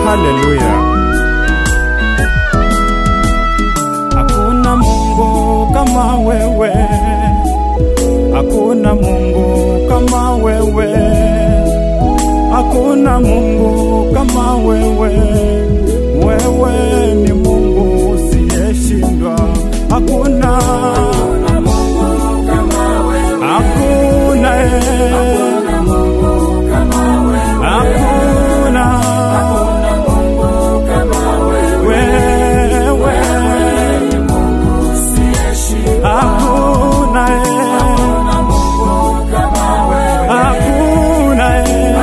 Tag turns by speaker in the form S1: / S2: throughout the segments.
S1: haleluya. Hakuna Mungu kama wewe, hakuna Mungu kama wewe, hakuna Mungu kama wewe. Wewe ni Mungu usiyeshindwa, hakuna hakuna eh. hakuna wewe hakuna eh. hakuna eh.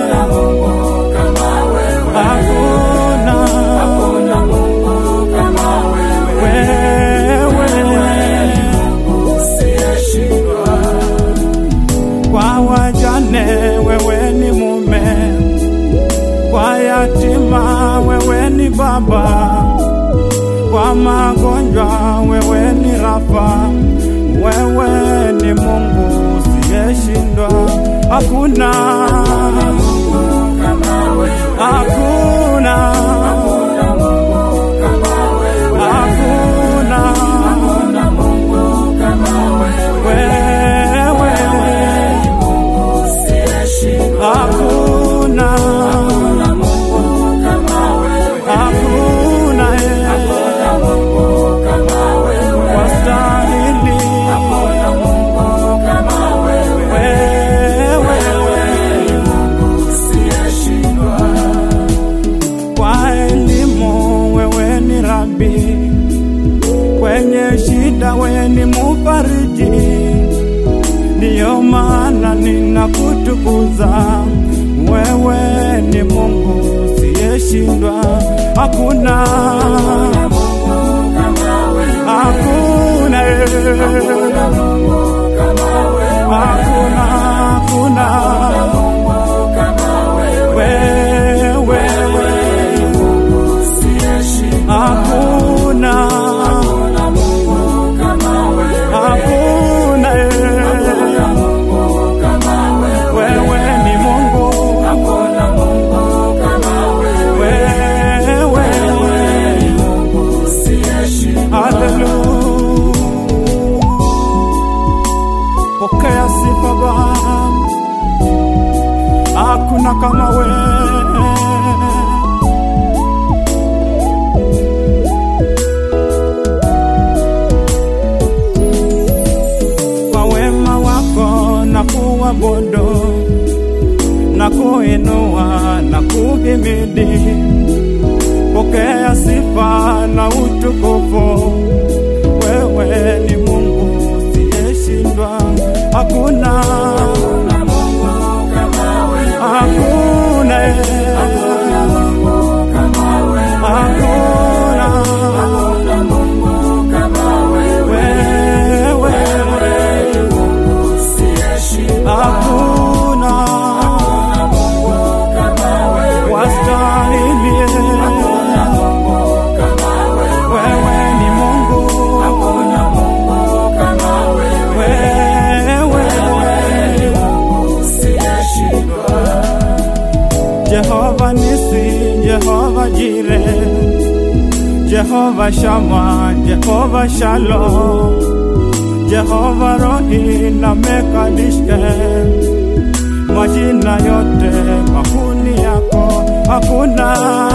S1: hakuna wewe kwa wajane wewe ni mume, kwa yatima wewe ni baba, kwa magonjwa wewe ni Rafa, wewe ni Mungu usiyeshindwa, hakuna hakuna hakuna wewe hakuna hakuna eh, wastahili wewe kwa elimu wewe ni rabi, kwenye shida wewe ni mufariji, ndiyo maana ninakutukuza wewe ni Mungu usiyeshindwa, hakuna hakuna eh, hakuna hakuna wewe hakuna hakuna eh, wewe ni Mungu wewe haleluya pokea sifa Bwana hakuna kama wewe kwa wema wako na kuabudu na kuinua na kuhimidi. Pokea sifa na utukufu, wewe ni Mungu usiyeshindwa, hakuna hakuna eh, hakuna wewe hakuna wastahili wewe ni Mungu wewe Jehova Nisi Jehova Jire Jehova Shama Jehova Shalom Jehova Rohi na Mekadishke majina yote makuni yako hakuna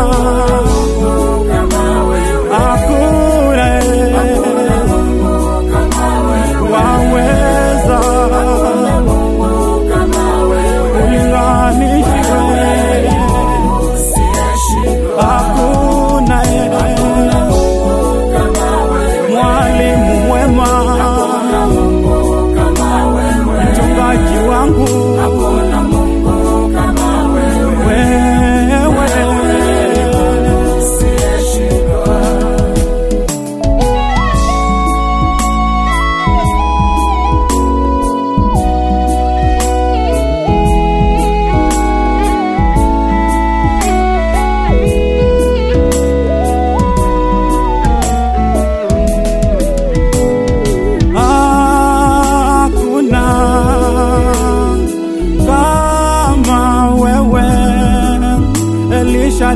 S1: hakuna waweza ulinganishwe hakuna mwalimu mwema mchungaji wangu wewe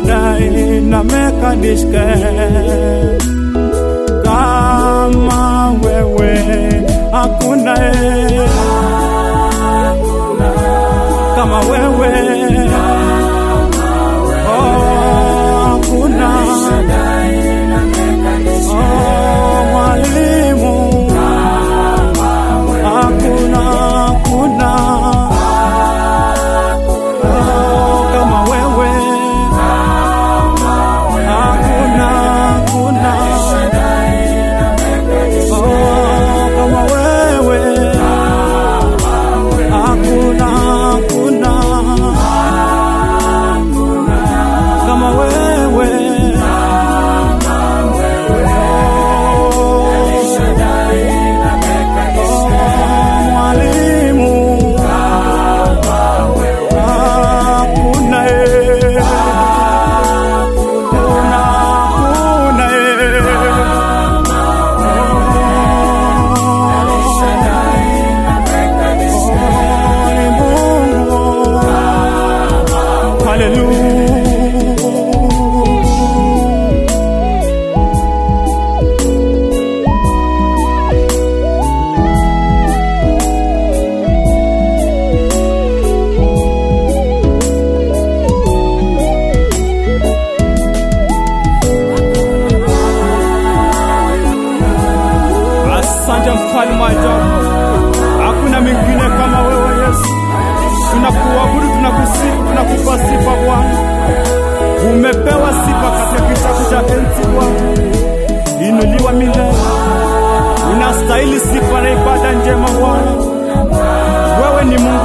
S1: Shaddai na Mekadishke, kama wewe hakuna e, kama wewe oh, hakuna oh, mwalimu hakuna hakuna oh, kama wewe hakuna hakuna oh, kama wewe hakuna hakuna kama wewe Oh, mwalimu hakuna e hakuna hakuna e Oh, ni Mungu haleluya Asante mfalme wa ajabu, hakuna mwingine kama wewe Yesu. Tunakuabudu, tunakusifu, tunakupa sifa Bwana. Umepewa sifa katika kitabu cha enzi Bwana, inuliwa milele. Unastahili sifa na ibada njema Bwana. Wewe ni Mungu